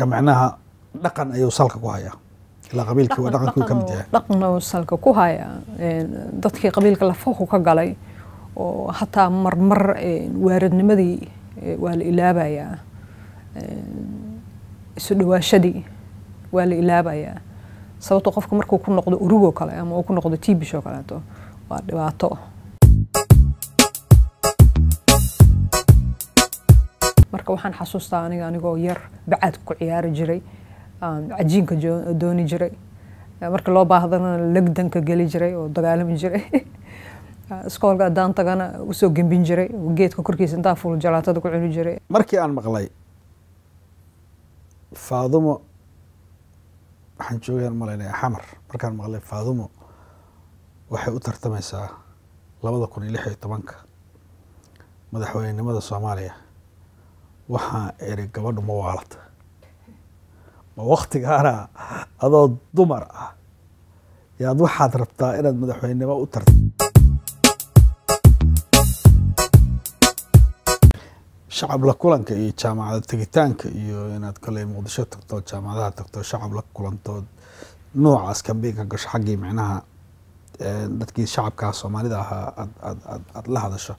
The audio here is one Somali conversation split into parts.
macnaha dhaqan ayuu salka ku hayaa ilaa qabiilkii waa dhaqankii uu ka mid yahay dhaqna salka ku haya dadkii qabiilka lafahu ka galay oo hataa marmar waaradnimadii waa la ilaabayaa isu dhawaashadii waa la ilaabayaa sababtoo qofka markuu ku noqdo urugoo kale ama uu ku noqdo tibish oo kaleeto waa dhibaato marka waxaan xasuustaa aniga anigoo yar bacaadka ku ciyaari jiray cajiinka dooni jiray marka loo baahdana legdanka geli jiray oo dagaalami jiray iskoolka haddaan tagana usoo gembin jiray geedka korkiisa intaa fuul jalaatada ku cuni jiray markii aan maqlay faadumo waxaan joogayaan malaynaya xamar markaan maqlay faadumo waxay u tartamaysaa labada kun iyo lix iyo tobanka madaxweynenimada soomaaliya waxaa eri gabadhu ma waalata ma waktigaana adoo dumar ah yaad waxaad rabtaa inaad madaxweynenimo u tarta shacab la kulanka iyo jaamacada tegitaanka iyo inaad koley muqdisho tagto jaamacadaha tagto shacab la kulanto noocaas kambeynka gasho xaggii micnaha dadkii shacabkaa soomaalida ahaa aad aad aad aad la hadasho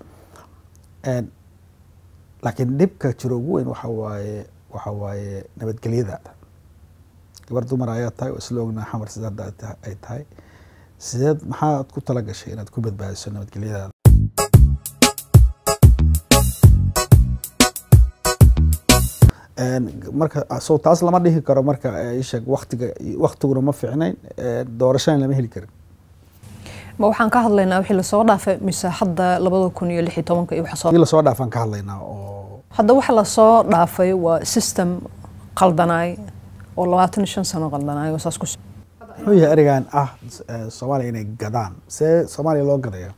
laakiin dhibka jiro ugu weyn waxa waaye waxa waaye nabadgelyadaada gabar dumar ayaa tahay oo isla ognaa xamar sida hadda ay tahay sideed maxaad ku tala gashay inaad ku badbaadiso nabadgelyadaada marka so taas lama dhihi karo marka isheeg waktiga waktiguna ma fiicnayn doorashana lama heli karin ma waxaan ka hadlaynaa wixii lasoo dhaafay mise hadda labada kun iyo lix iyo tobanka iyo waxa dii lasoo dhaafaan ka hadlaynaa oo hadda waxa lasoo dhaafay waa system qaldanaay oo labaatan iyo shan sano qaldanaay oo saas ku muxuu yahay erigan ah soomaaliya inay gadaan see soomaaliya loo gadaya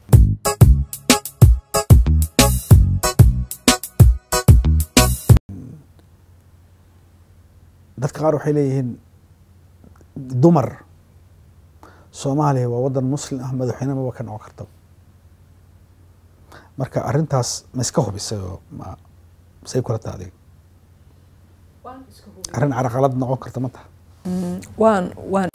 dadka qaar waxay leeyihiin dumar soomaaliya waa waddan muslim ah madaxweyne maba ka noqon karta marka arrintaas ma iska hubisay oo ma say kula taha adiga arrin caraqalad noqon karta ma taha waan waan